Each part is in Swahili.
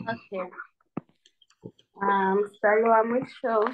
Okay. Ah, mstari wa mwisho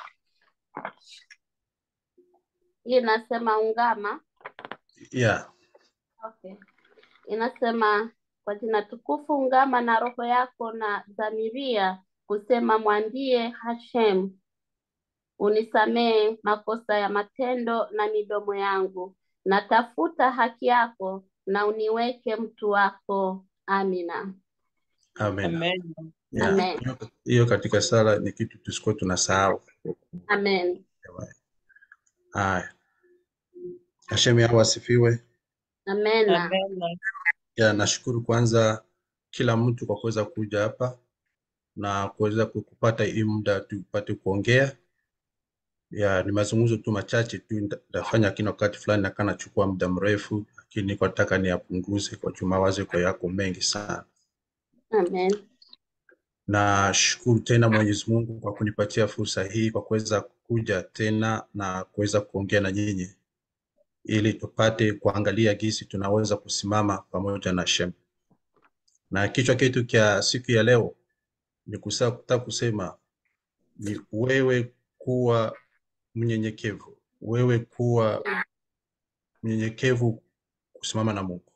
hii inasema ungama. Yeah. Okay. Inasema kwa jina tukufu ungama na roho yako na dhamiria kusema mwambie Hashem, unisamee makosa ya matendo na midomo yangu, natafuta haki yako na uniweke mtu wako. Amina. Amen. Amen. Yeah. Amen. Hiyo- Hiyo katika sala ni kitu tusikuwa tunasahau. Amen. Haya. Hashem yao asifiwe. Amena. Amen. Ya, nashukuru kwanza kila mtu kwa kuweza kuja hapa na kuweza ku- kupata hii muda tupate kuongea. Ya, ni mazungumzo tu machache tu nita- nitafanya, lakini wakati fulani nakaa nachukua muda mrefu, lakini niko nataka niyapunguze kwa juu mawazo iko yako mengi sana. Amen. Nashukuru tena Mwenyezi Mungu kwa kunipatia fursa hii kwa kuweza kuja tena na kuweza kuongea na nyinyi ili tupate kuangalia jinsi tunaweza kusimama pamoja na Shem. Na kichwa chetu cha siku ya leo ni kusa- kutaka kusema ni wewe kuwa mnyenyekevu, wewe kuwa mnyenyekevu kusimama na Mungu.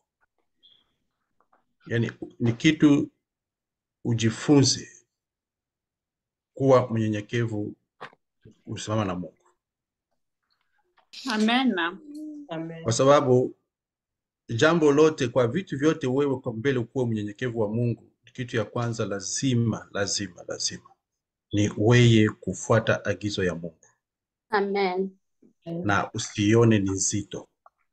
Yaani ni kitu ujifunze kuwa mnyenyekevu kusimama na Mungu. Amena. Amen. kwa sababu jambo lote kwa vitu vyote wewe kwa mbele kuwa mnyenyekevu wa Mungu, kitu ya kwanza lazima lazima lazima ni wewe kufuata agizo ya Mungu Amen. na usione ni nzito.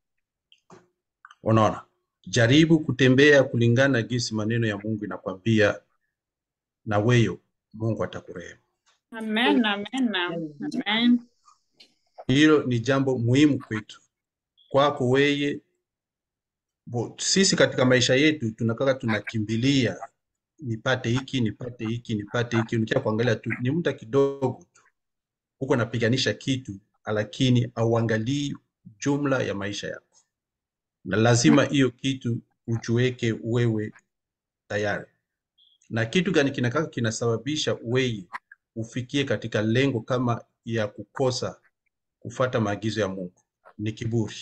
Unaona, jaribu kutembea kulingana na jinsi maneno ya Mungu inakwambia, na wewe Mungu atakurehemu. Amen. Amena. Amen. Hilo ni jambo muhimu kwetu, kwako wewe. Bo- Sisi katika maisha yetu tunakaa tunakimbilia nipate hiki nipate hiki nipate hiki, unakia kuangalia tu ni muda kidogo tu, huko napiganisha kitu, lakini auangalii jumla ya maisha yako, na lazima hiyo kitu ujiweke wewe tayari. Na kitu gani kinakaa kinasababisha wewe ufikie katika lengo kama ya kukosa kufata maagizo ya Mungu? Ni kiburi.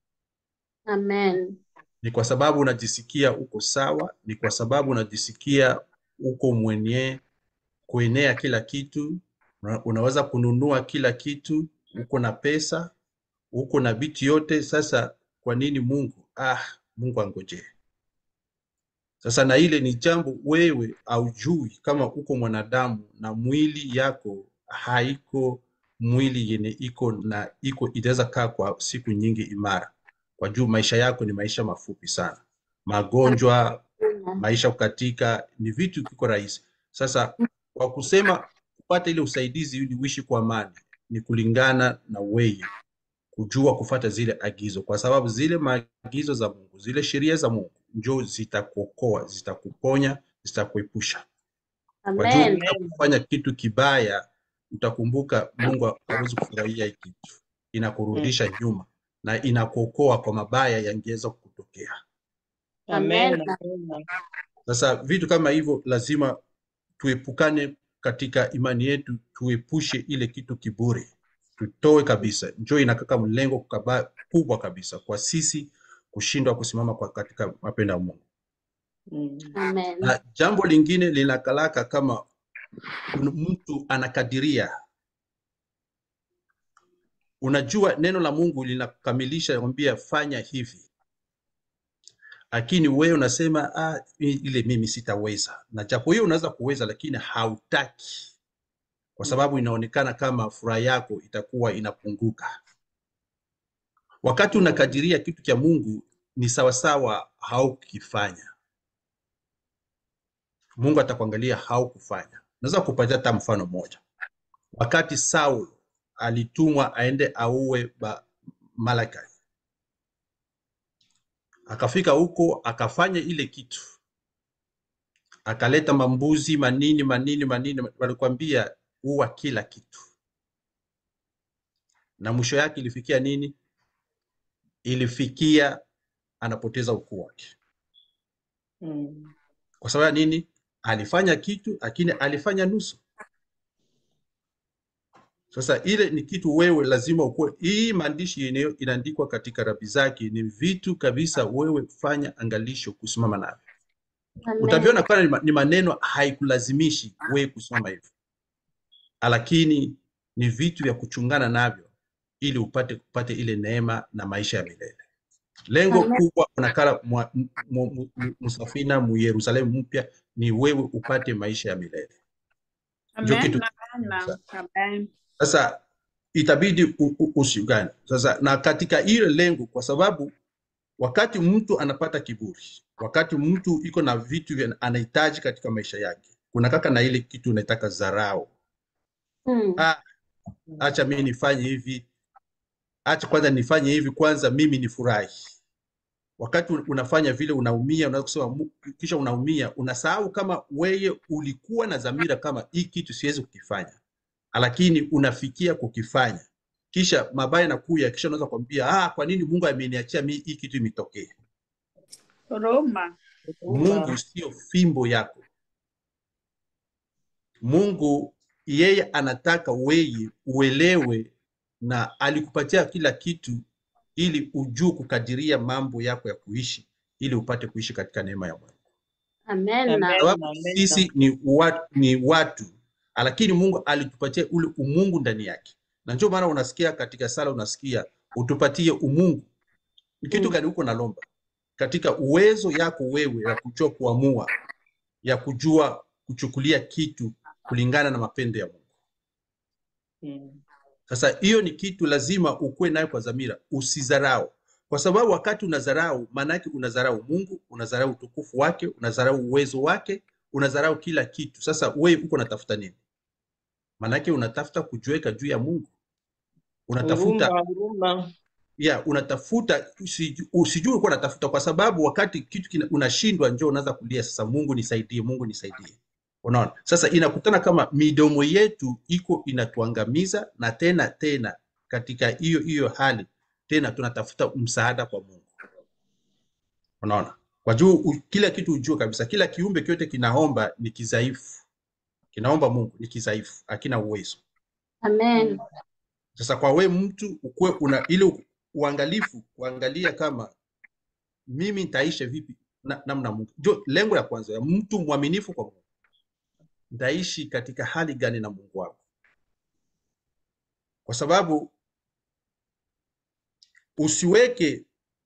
Amen. ni kwa sababu unajisikia uko sawa, ni kwa sababu unajisikia uko mwenye kuenea kila kitu, una- unaweza kununua kila kitu, uko na pesa, uko na vitu yote. Sasa kwa nini Mungu? Ah, Mungu angojee. Sasa na ile ni jambo wewe haujui kama uko mwanadamu na mwili yako haiko mwili yenye iko na iko itaweza kaa kwa siku nyingi imara, kwa juu maisha yako ni maisha mafupi sana. Magonjwa, Amen. maisha kukatika ni vitu kiko rahisi. Sasa kwa kusema kupata ile usaidizi ili uishi kwa amani ni kulingana na wewe kujua kufata zile agizo, kwa sababu zile maagizo za Mungu, zile sheria za Mungu njo zitakuokoa, zitakuponya, zitakuepusha. Kwa juu Amen. unapofanya kitu kibaya, utakumbuka Mungu hawezi kufurahia hii kitu, inakurudisha nyuma na inakuokoa kwa mabaya yangeweza kukutokea. Amen. Amen. Sasa vitu kama hivyo lazima tuepukane katika imani yetu, tuepushe ile kitu kiburi, tutoe kabisa. Njoo inakaka mlengo kaba- kubwa kabisa kwa sisi kushindwa kusimama kwa katika mapendo ya Mungu. Mm. Amen. Na jambo lingine linakalaka kama un- mtu anakadiria, unajua neno la Mungu linakamilisha nakwambia fanya hivi, lakini wewe unasema ah, i- ile mimi sitaweza, na japo hiyo unaweza kuweza, lakini hautaki kwa sababu inaonekana kama furaha yako itakuwa inapunguka. Wakati unakadiria kitu cha Mungu ni sawasawa haukifanya, Mungu atakuangalia haukufanya. Naweza kupatia hata mfano mmoja. Wakati Saul alitumwa aende auwe ba Malakai, akafika huko akafanya ile kitu, akaleta mambuzi manini manini manini, walikwambia uwa kila kitu, na mwisho yake ilifikia nini? Ilifikia anapoteza ukuu wake. Mm. Kwa sababu ya nini? alifanya kitu lakini alifanya nusu. Sasa ile ni kitu wewe lazima ukuwe. Hii maandishi yenyewe inaandikwa katika rabi zake, ni vitu kabisa wewe fanya angalisho kusimama navyo. Amen. Utaviona kama ni ma- ni maneno haikulazimishi wewe kusimama hivyo, lakini ni vitu vya kuchungana navyo ili upate kupate ile neema na maisha ya milele. Lengo Amen. kubwa unakala mwa- m- mu- mu- msafina mu Yerusalemu mpya ni wewe upate maisha ya milele. Ndio Amen. kitu Amen. Amen. sasa itabidi u- u- usiungane sasa na katika ile lengo, kwa sababu wakati mtu anapata kiburi, wakati mtu iko na vitu vya anahitaji katika maisha yake, kuna kaka na ile kitu unaitaka dharau. Mm. Ah, acha mimi nifanye hivi, acha kwanza nifanye hivi kwanza, mimi nifurahi. Wakati un- unafanya vile unaumia, unaweza kusema "Mu- kisha unaumia, unasahau kama wewe ulikuwa na dhamira kama hii kitu siwezi kukifanya, lakini unafikia kukifanya, kisha mabaya yanakuja, kisha unaweza kuambia ah, kwa nini Mungu ameniachia mimi hii kitu imetokea? Roma. Mungu sio fimbo yako. Mungu yeye anataka wewe uelewe, na alikupatia kila kitu ili ujue kukadiria mambo yako ya kuishi, ili upate kuishi katika neema ya Mungu. Amen. Amen. Sababu Amen. sisi ni watu, ni watu, lakini Mungu alitupatia ule umungu ndani yake, na ndio maana unasikia katika sala, unasikia utupatie umungu. Ni kitu Mm. gani huko nalomba? Katika uwezo yako wewe ya kujua kuamua, ya kujua kuchukulia kitu kulingana na mapendo ya Mungu. Mm. Sasa hiyo ni kitu lazima ukuwe nayo kwa dhamira, usidharau, kwa sababu wakati unadharau, maana yake unadharau Mungu, unadharau utukufu wake, unadharau uwezo wake, unadharau kila kitu. Sasa wewe uko unatafuta nini? Maana yake unatafuta kujiweka juu ya Mungu, unatafuta Huruma, huruma. ya unatafuta usiju- usijue ulikuwa unatafuta, kwa sababu wakati kitu kina, unashindwa, njoo unaanza kulia sasa, Mungu nisaidie, Mungu nisaidie. Unaona, sasa inakutana kama midomo yetu iko inatuangamiza, na tena tena katika hiyo hiyo hali tena tunatafuta msaada kwa Mungu. Unaona, kwa juu u- kila kitu ujue kabisa, kila kiumbe kyote kinaomba ni kidhaifu, kinaomba Mungu ni kidhaifu, hakina uwezo. Amen. Sasa kwa we mtu ukuwe una ile u- uangalifu kuangalia kama mimi nitaishi vipi na, namna Mungu. Jo, lengo la kwanza ya mtu mwaminifu kwa Mungu, nitaishi katika hali gani na Mungu wako? Kwa sababu usiweke,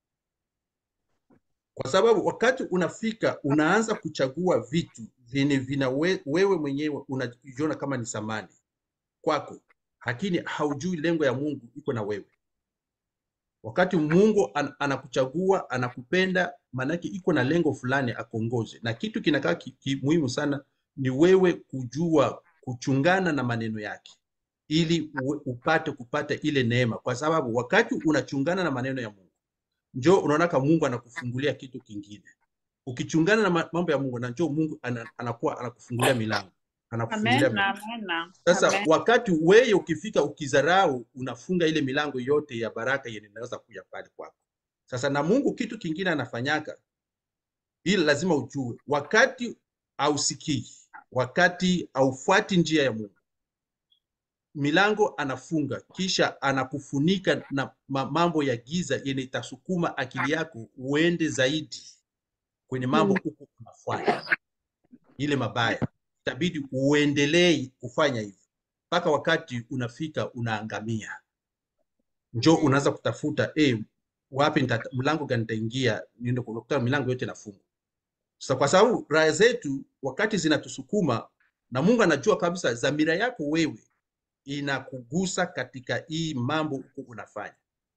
kwa sababu wakati unafika unaanza kuchagua vitu vyenye vina we, wewe mwenyewe unajiona kama ni samani kwako, lakini haujui lengo ya Mungu iko na wewe. Wakati Mungu an, anakuchagua anakupenda, maanake iko na lengo fulani akuongoze, na kitu kinakaa ki, ki, muhimu sana ni wewe kujua kuchungana na maneno yake ili uwe, upate kupata ile neema, kwa sababu wakati unachungana na maneno ya Mungu njoo unaona kama Mungu anakufungulia kitu kingine. Ukichungana na ma- mambo ya Mungu na njoo Mungu ana, anakuwa anakufungulia milango, anakufungulia Amen. milango. Amen. Sasa Amen. wakati wewe ukifika ukizarau, unafunga ile milango yote ya baraka yenye inaweza kuja pale kwako. Sasa na Mungu kitu kingine anafanyaka, ili lazima ujue, wakati hausikii, wakati haufuati njia ya Mungu, milango anafunga, kisha anakufunika na ma- mambo ya giza yenye itasukuma akili yako uende zaidi kwenye mambo Mm. huko unafanya ile mabaya, itabidi uendelee kufanya hivyo mpaka wakati unafika unaangamia. Njoo unaanza kutafuta eh, wapi nita, mlango gani nitaingia, niende kukuta milango yote inafungwa. Sasa kwa sababu raha zetu wakati zinatusukuma na Mungu anajua kabisa dhamira yako wewe inakugusa katika hii mambo huko unafanya,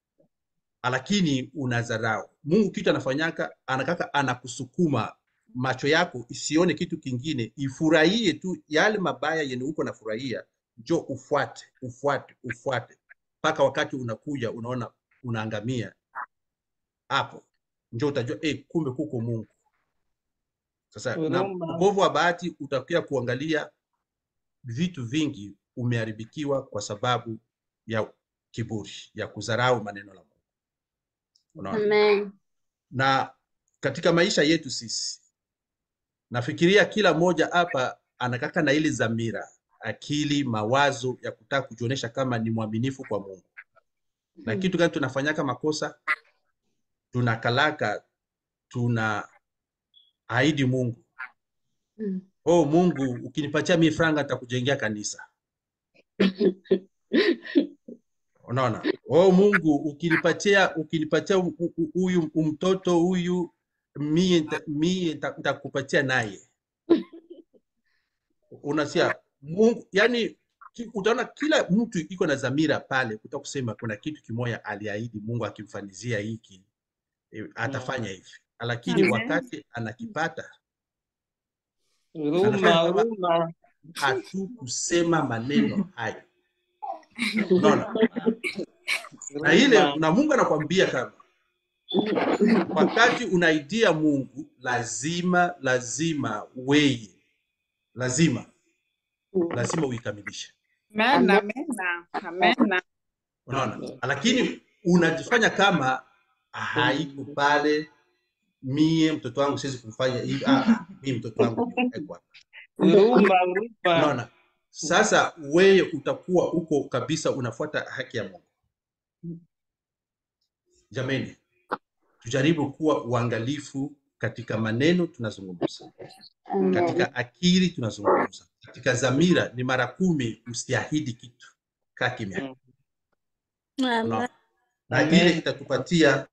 lakini unadharau. Mungu kitu anafanyaka, anakaka anakusukuma macho yako isione kitu kingine, ifurahie tu yale mabaya yenye uko nafurahia, njo ufuate ufuate ufuate mpaka wakati unakuja unaona unaangamia. Hapo njo utajua eh, kumbe kuko Mungu. Sasa na Huruma. ubovu wa bahati utakia kuangalia vitu vingi umeharibikiwa kwa sababu ya kiburi, ya kudharau maneno la Mungu. Unaona? Amen. Na katika maisha yetu sisi, nafikiria kila mmoja hapa anakaka na ile dhamira, akili, mawazo ya kutaka kujionyesha kama ni mwaminifu kwa Mungu. Na kitu gani tunafanyaka makosa? Tunakalaka, tuna ahidi Mungu, Mm. oh Mungu, ukinipatia mie franga nitakujengea kanisa. Unaona, oh Mungu, ukinipatia ukinipatia hu- hu- huyu mtoto huyu mie nita- mie nita- nitakupatia naye. Unasikia Mungu, yani ki- utaona kila mtu iko na dhamira pale, kuta kusema kuna kitu kimoja aliahidi Mungu akimfanizia hiki eh, atafanya hivi, lakini Amen. wakati anakipata Huruma, anafanya kama huruma. hatukusema maneno hayo. Unaona, na ile Huruma. na Mungu anakwambia kama wakati unaidia Mungu lazima lazima weye lazima Mm. lazima uikamilishe. Amen, amen, amen. Unaona, lakini unajifanya kama haiko pale, mie mtoto wangu siwezi kumfanya hivi. Ah, ah, mie mtoto wangu nimewekwa. Huruma, huruma. Unaona, sasa wewe utakuwa uko kabisa unafuata haki ya Mungu. Jameni, tujaribu kuwa uangalifu katika maneno tunazungumza, Amen. katika akili tunazungumza, katika dhamira. Ni mara kumi usiahidi kitu, kaa kimya. Unaona? na Amen. ile itatupatia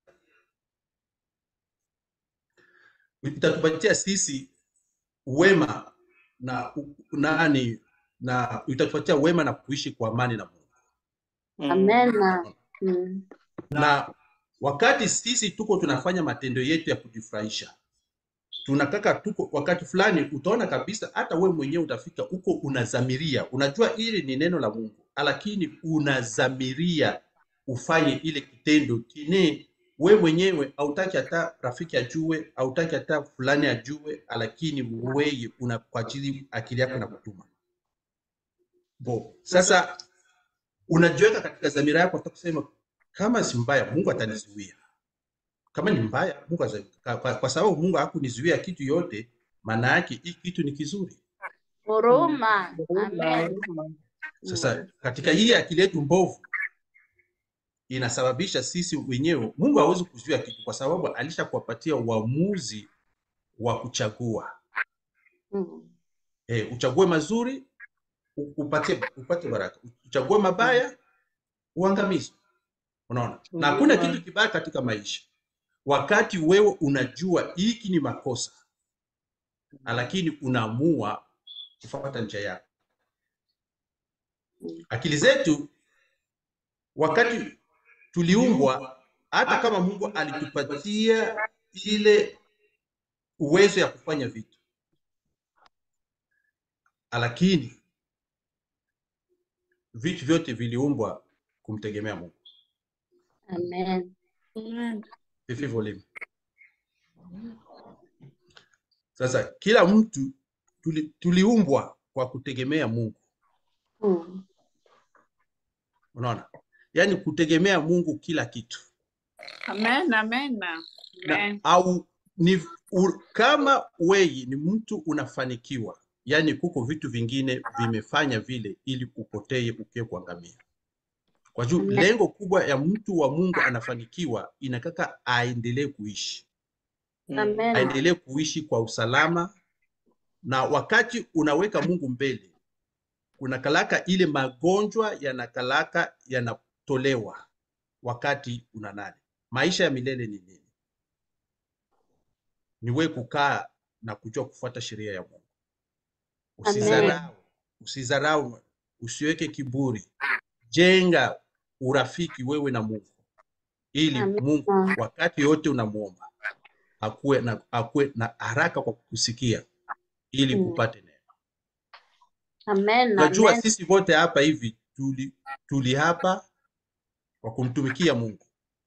itatupatia sisi wema na u- nani na itatupatia wema na kuishi kwa amani na Mungu. Amen. Mm. Na wakati sisi tuko tunafanya matendo yetu ya kujifurahisha, tunakaka tuko wakati fulani, utaona kabisa hata we mwenyewe utafika huko, unazamiria, unajua ili ni neno la Mungu, lakini unazamiria ufanye ile kitendo kine we mwenyewe hautaki hata rafiki ajue, hautaki hata fulani ajue, lakini weye una kwa ajili akili yako inakutuma bo. Sasa unajiweka katika dhamira yako, hata kusema kama si mbaya, Mungu atanizuia. Kama ni mbaya, Mungu ata- kwa, kwa, kwa sababu Mungu hakunizuia kitu yote, maana yake hii kitu ni kizuri. Huruma. Huruma, Amen. huruma. Sasa katika hii akili yetu mbovu inasababisha sisi wenyewe, Mungu hawezi kuzuia kitu kwa sababu alishakuwapatia uamuzi wa kuchagua. Mm. E, uchague mazuri u- upate, upate baraka, uchague mabaya uangamizwe. Unaona, na hakuna Huruma. kitu kibaya katika maisha wakati wewe unajua hiki ni makosa, lakini unaamua kufuata njia yako. Akili zetu wakati tuliumbwa, hata kama Mungu alitupatia ile uwezo ya kufanya vitu, lakini vitu vyote viliumbwa kumtegemea Mungu. Amen. Fifi volume. Sasa kila mtu tuli, tuliumbwa kwa kutegemea Mungu. Mm. Unaona, yaani kutegemea Mungu kila kitu Amen, amen, na, amen. au ni u, kama wewe ni mtu unafanikiwa, yaani kuko vitu vingine vimefanya vile ili upotee ukiwe kuangamia. Kwa juu Amen. lengo kubwa ya mtu wa Mungu anafanikiwa inataka aendelee kuishi, Amen. aendelee kuishi kwa usalama, na wakati unaweka Mungu mbele, kunakalaka ile magonjwa yanakalaka yanatolewa wakati una nani. Maisha ya milele ni nini? Ni wewe kukaa na kujua kufuata sheria ya Mungu. Amen. Usizarau, usizarau, usiweke kiburi. Jenga urafiki wewe na Mungu, ili Amen. Mungu wakati yote unamuomba akuwe na, akuwe na haraka kwa kukusikia ili Mm. upate neema. Amen. Unajua Amen. sisi wote hapa hivi tuli, tuli hapa kwa kumtumikia Mungu.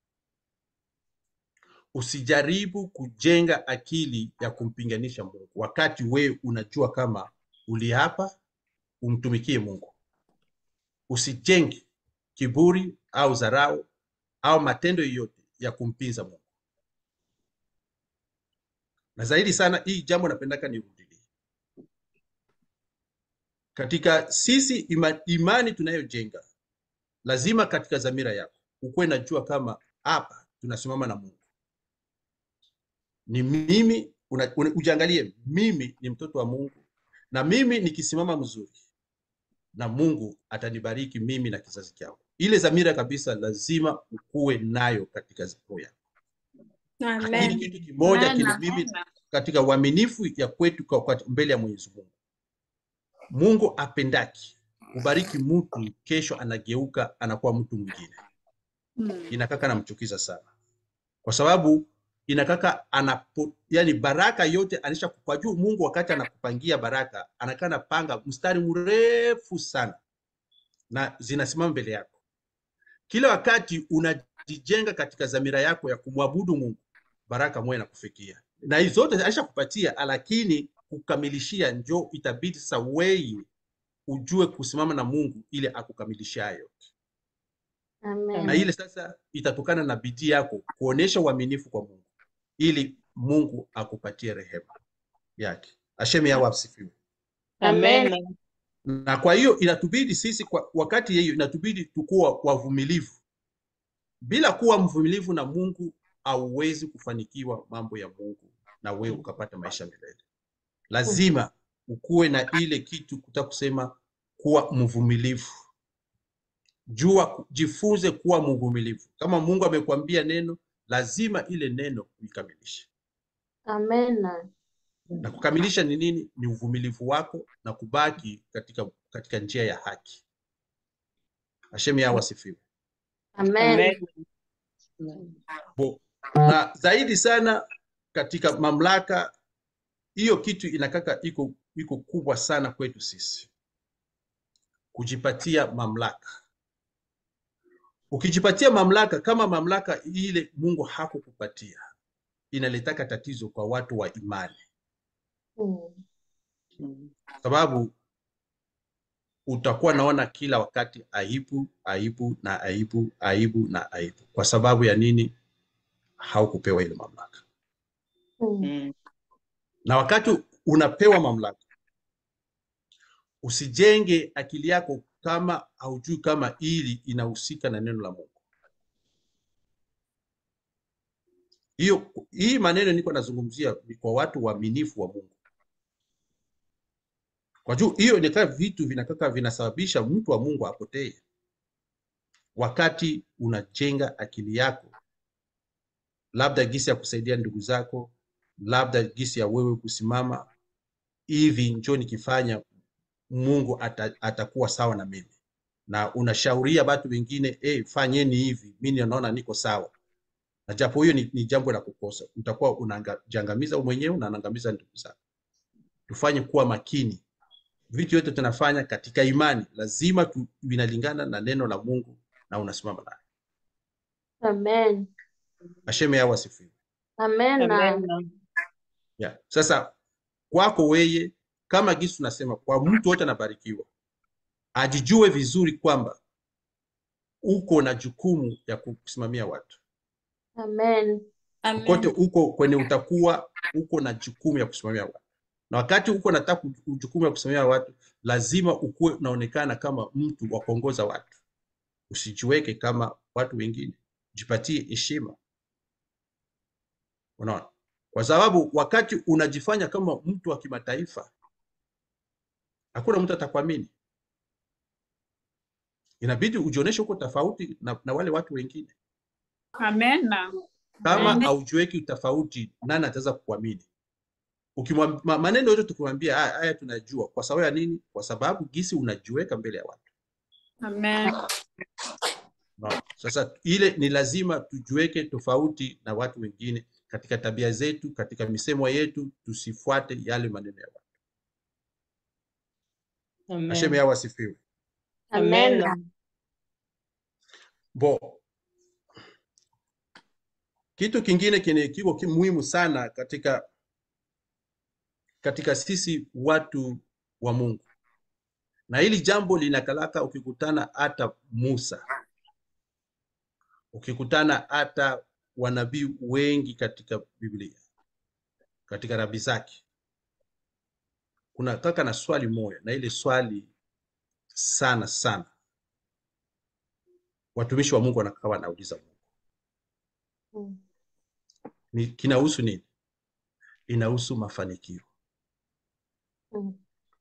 Usijaribu kujenga akili ya kumpinganisha Mungu wakati wewe unajua kama uli hapa umtumikie Mungu. Usijenge kiburi au dharau au matendo yoyote ya kumpinza Mungu. na zaidi sana hii jambo napendaka nirudilie katika sisi ima, imani tunayojenga lazima katika dhamira yako ukuwe najua kama hapa tunasimama na mungu ni mimi una, una, ujiangalie mimi ni mtoto wa mungu na mimi nikisimama mzuri na mungu atanibariki mimi na kizazi changu ile dhamira kabisa lazima ukuwe nayo katika roho yako lakini Amen. kitu kimoja Amen, kile mimi amen. katika uaminifu ya kwetu kwa, kwa mbele ya Mwenyezi Mungu. Mungu apendaki kubariki mtu kesho anageuka anakuwa mtu mwingine, Mm. inakaka namchukiza sana, kwa sababu inakaka anapo, yani baraka yote anisha kwa juu. Mungu wakati anakupangia baraka anakaa napanga mstari mrefu sana na zinasimama mbele yako kila wakati unajijenga katika dhamira yako ya kumwabudu Mungu, baraka moja inakufikia na hizo zote alishakupatia, lakini kukamilishia njo itabidi sasa wewe ujue kusimama na Mungu ili akukamilishia hayo, Amen. na ile sasa itatokana na bidii yako kuonesha uaminifu kwa Mungu ili Mungu akupatie rehema yake. Asheme yao asifiwe. Amen. na kwa hiyo inatubidi sisi kwa wakati hiyo inatubidi tukuwa wavumilivu. Bila kuwa mvumilivu na Mungu hauwezi kufanikiwa mambo ya Mungu na wewe ukapata maisha milele. Lazima ukuwe na ile kitu kutaka kusema kuwa mvumilivu. Jua, jifunze kuwa mvumilivu. Kama Mungu amekwambia neno, lazima ile neno uikamilishe. Amen. Na kukamilisha ni nini? Ni uvumilivu wako na kubaki katika, katika njia ya haki. Hashem yao asifiwe. Amen. Bo- na zaidi sana katika mamlaka hiyo, kitu inakaka iko iko kubwa sana kwetu sisi, kujipatia mamlaka. Ukijipatia mamlaka kama mamlaka ile Mungu hakukupatia, inaletaka tatizo kwa watu wa imani, Mm. sababu utakuwa naona kila wakati aibu, aibu na aibu, aibu na aibu. Kwa sababu ya nini? Haukupewa ile mamlaka. Mm. na wakati unapewa mamlaka usijenge akili yako kama haujui kama ili inahusika na neno la Mungu. Hiyo hii maneno niko nazungumzia ni kwa watu waaminifu wa Mungu, kwa juu hiyo inakaa vitu vinakaka vinasababisha mtu wa Mungu apotee. Wakati unajenga akili yako, labda gisi ya kusaidia ndugu zako, labda gisi ya wewe kusimama hivi, njoo nikifanya Mungu ata, atakuwa sawa na mimi, na unashauria watu wengine eh, fanyeni hivi, mimi naona niko sawa. Na japo hiyo ni, ni jambo la kukosa, utakuwa unajiangamiza wewe mwenyewe na unaangamiza ndugu zako. Tufanye kuwa makini, vitu vyote tunafanya katika imani lazima tu, vinalingana na neno la Mungu na unasimama naye. Amen. Asheme yao asifiwe. Amen. Yeah. Sasa kwako weye kama gisi tunasema kwa mtu wote anabarikiwa, ajijue vizuri kwamba uko na jukumu ya kusimamia watu Amen. kote, uko kwenye utakuwa uko na jukumu ya kusimamia watu, na wakati uko nataka jukumu ya kusimamia watu, lazima ukuwe unaonekana kama mtu wa kuongoza watu. Usijiweke kama watu wengine, jipatie heshima. Unaona, kwa sababu wakati unajifanya kama mtu wa kimataifa, hakuna mtu atakuamini. Inabidi ujionyeshe uko tofauti na, na wale watu wengine. Amen. Kama Amen. haujiweki tofauti, nani ataweza kukuamini? Ukimwam- ma- maneno yote tukimwambia haya haya tunajua, kwa sababu ya nini? Kwa sababu gisi unajiweka mbele ya watu. Amen. Unaona? Sasa ile ni lazima tujiweke tofauti na watu wengine katika tabia zetu, katika misemo yetu, tusifuate yale maneno ya watu. Hashem yao asifiwe. Amen. Bo, kitu kingine kine kiko ki- muhimu sana katika katika sisi watu wa Mungu, na hili jambo linakalaka, ukikutana hata Musa, ukikutana hata wanabii wengi katika Biblia, katika rabi zake kuna kaka na swali moja na ile swali sana sana watumishi wa mungu wanakaa wanauliza mungu Mm. ni kinahusu nini inahusu mafanikio Mm.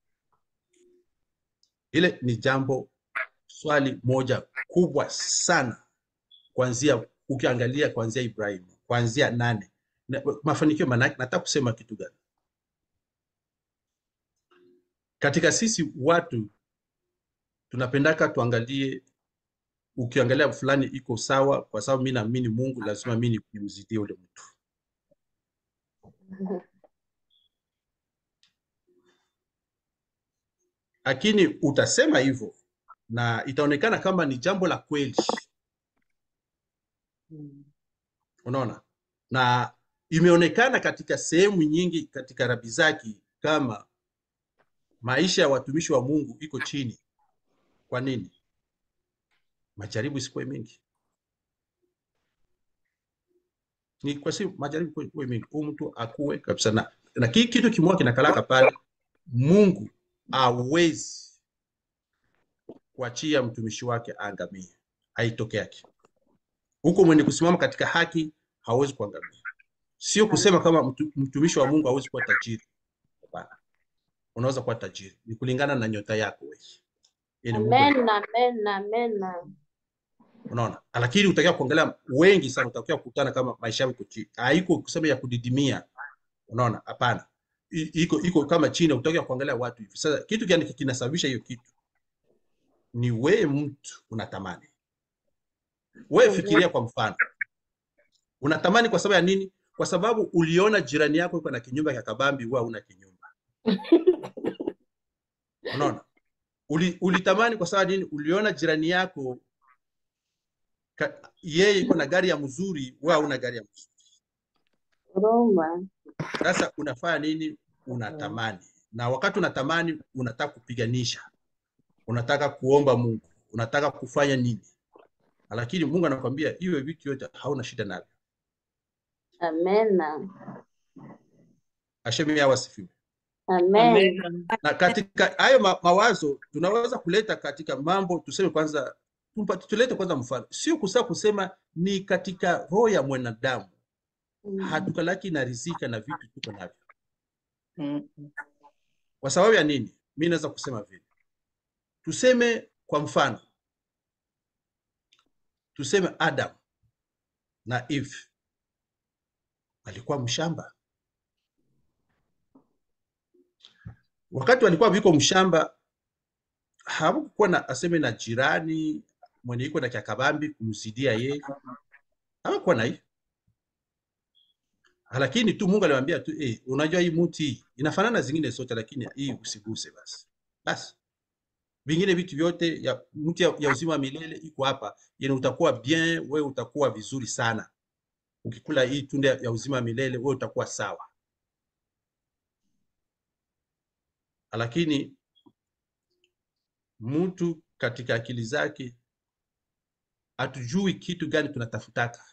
ile ni jambo swali moja kubwa sana kuanzia ukiangalia kuanzia ibrahimu kuanzia nane na, mafanikio maanake nataka kusema kitu gani katika sisi watu tunapendaka tuangalie ukiangalia fulani iko sawa kwa sababu mi naamini mungu lazima mi nimzidie ule mtu lakini utasema hivyo na itaonekana kama ni jambo la kweli unaona na imeonekana katika sehemu nyingi katika rabi zaki kama maisha ya watumishi wa mungu iko chini kwa nini majaribu isikuwe mengi ni kwa si majaribu kuwe mengi huu mtu akuwe kabisa na, na ki, kitu kimoja kinakalaka pale mungu awezi kuachia mtumishi wake aangamie aitoke yake huko mwenye kusimama katika haki hawezi kuangamia sio kusema kama mtu, mtumishi wa mungu hawezi kuwa tajiri hapana unaweza kuwa tajiri ni kulingana na nyota yako wewe Yaani Mungu Amen, amen, amen. unaona lakini utakiwa kuangalia wengi sana utakiwa kukutana kama maisha yako iko chini haiko kusema ya kudidimia unaona hapana I- iko iko kama chini utakiwa kuangalia watu hivi sasa kitu gani kinasababisha hiyo kitu ni wewe mtu unatamani wewe fikiria kwa mfano unatamani kwa sababu ya nini kwa sababu uliona jirani yako iko na kinyumba cha kabambi wewe una kinyumba unaona Uli, ulitamani kwa sababu ya nini uliona jirani yako ka, yeye iko na gari ya mzuri wewe una gari ya mzuri Roma. sasa unafanya nini unatamani na wakati unatamani unataka kupiganisha unataka kuomba mungu unataka kufanya nini lakini mungu anakwambia hiyo vitu yote hauna shida navyo Amen. ashemi yao asifiwe Amen. Amen. na katika hayo ma, mawazo tunaweza kuleta katika mambo tuseme kwanza tumpa- tulete kwanza mfano sio kusaa kusema ni katika roho ya mwanadamu Mm. hatukalaki na rizika na vitu tuko navyo Mm. kwa sababu ya nini mi naweza kusema vile tuseme kwa mfano tuseme adam na eve walikuwa mshamba wakati walikuwa viko mshamba hawakukuwa na aseme na jirani mwenye iko na kiakabambi kumzidia yeye hawakuwa na hiyo lakini tu mungu aliwaambia tu eh, unajua hii muti hii inafanana na zingine zote lakini hii usiguse basi basi vingine vitu vyote ya mti ya, ya uzima wa milele iko hapa yani utakuwa bien wewe utakuwa vizuri sana ukikula hii tunda ya uzima wa milele wewe utakuwa sawa lakini mtu katika akili zake hatujui kitu gani tunatafutaka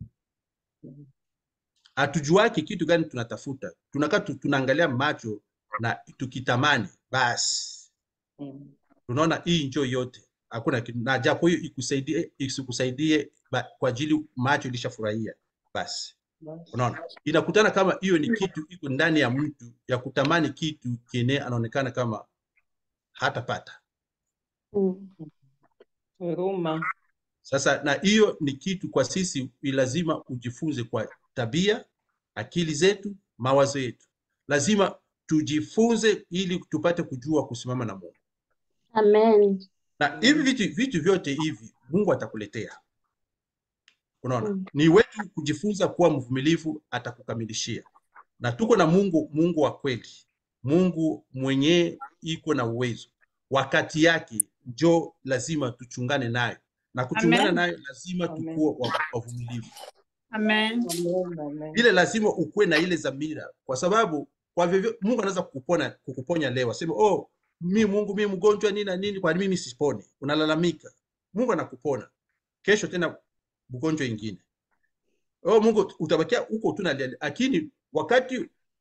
hatujuaki kitu gani tunatafuta tunakaa tu- tunaangalia macho na tukitamani basi Mm. tunaona hii njo yote hakuna kitu na japo hiyo ikusaidie isikusaidie ba- kwa ajili macho ilishafurahia basi Basi. unaona inakutana kama hiyo ni kitu iko ndani ya mtu ya kutamani kitu kene anaonekana kama hatapata Mm. Huruma. sasa na hiyo ni kitu kwa sisi ni lazima ujifunze kwa tabia akili zetu mawazo yetu lazima tujifunze ili tupate kujua kusimama na mungu Amen. na hivi vitu, vitu vyote hivi mungu atakuletea unaona Mm. ni wetu kujifunza kuwa mvumilivu atakukamilishia na tuko na mungu mungu wa kweli mungu mwenyewe iko na uwezo wakati yake njo lazima tuchungane nayo na kuchungana Amen. nayo lazima Amen. tukuwe wa- wavumilivu Amen. Amen. Amen. ile lazima ukuwe na ile dhamira kwa sababu kwa vyovyo mungu anaweza kukupona kukuponya leo aseme oh mi mungu mi mgonjwa nini na nini kwani mimi siponi unalalamika mungu anakupona kesho tena mgonjwa ingine oh mungu utabakia huko tu nalia lakini wakati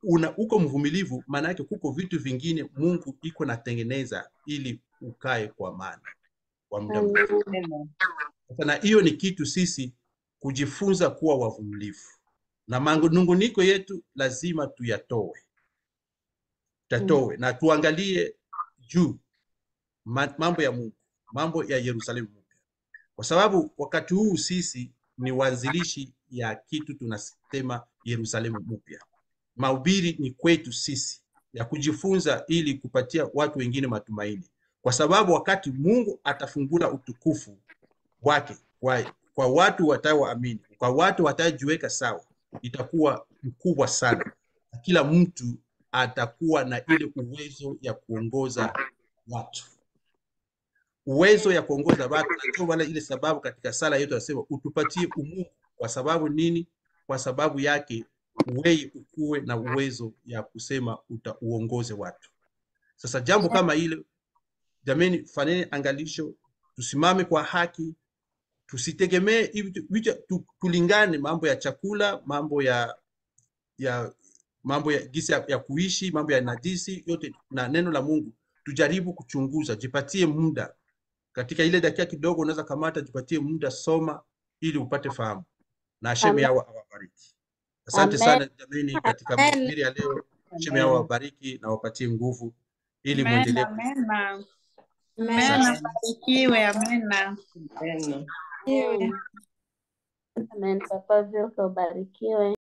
una uko mvumilivu, maana yake kuko vitu vingine Mungu iko natengeneza ili ukae kwa amani kwa muda mrefu. Amen. Amen. Sasa na hiyo ni kitu sisi kujifunza kuwa wavumilivu, na manunguniko yetu lazima tuyatoe, tatoe na tuangalie juu ma- mambo ya Mungu, mambo ya Yerusalemu mpya, kwa sababu wakati huu sisi ni waanzilishi ya kitu tunasema Yerusalemu mpya. Mahubiri ni kwetu sisi ya kujifunza ili kupatia watu wengine matumaini, kwa sababu wakati Mungu atafungula utukufu wake kwa, kwa watu wataoamini, kwa watu watajiweka sawa, itakuwa mkubwa sana. Na Kila mtu atakuwa na ile uwezo ya kuongoza watu, uwezo ya kuongoza watu. Na ndio maana ile sababu katika sala yetu anasema utupatie umungu. Kwa sababu nini? Kwa sababu yake wewe ukuwe na uwezo ya kusema uta uongoze watu. Sasa jambo kama ile, jameni, fanyeni angalisho, tusimame kwa haki, tusitegemee hivi vitu- vitu- tu- tulingane mambo ya chakula, mambo ya ya mambo ya gisi ya, ya kuishi, mambo ya najisi yote na neno la Mungu. Tujaribu kuchunguza, jipatie muda katika ile dakika kidogo, unaweza kamata, jipatie muda, soma ili upate fahamu, na Hashem Amen. yao awabariki. Asante Amen. sana jameni, katika Amen. mahubiri ya leo. Hashem yao Amen. awabariki na wapatie nguvu ili Amen. muendelee. Amen. Amen. Amen. Barikiwe. Amen. Amen. Amen. Papa Vilka ubarikiwe.